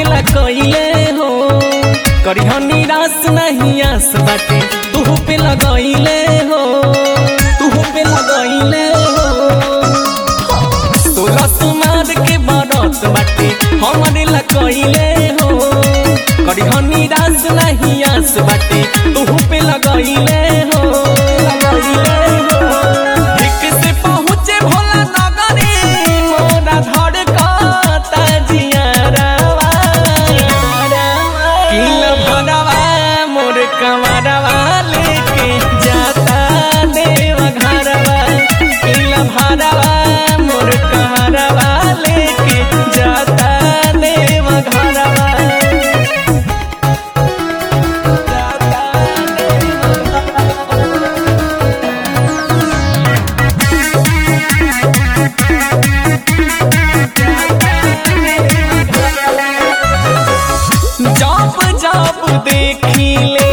ला कइले हो करिह निराश नहीं आस बाटे तू पे लगइले हो तू पे लगइले हो सोलह सुमार के बरत बाटे हमरे ला कइले हो करिह निराश नहीं आस बाटे तू पे लगइले हो लगइले हो ठीक से पहुँचे भोला नगरी मोरा धड़ कता जियारवा किल भरवा मोर कमरवा लेके जाता देव घरवा किल भरवा मोर कमरवा लेके जाता देव घरवा जाता देव जब जब देखी ले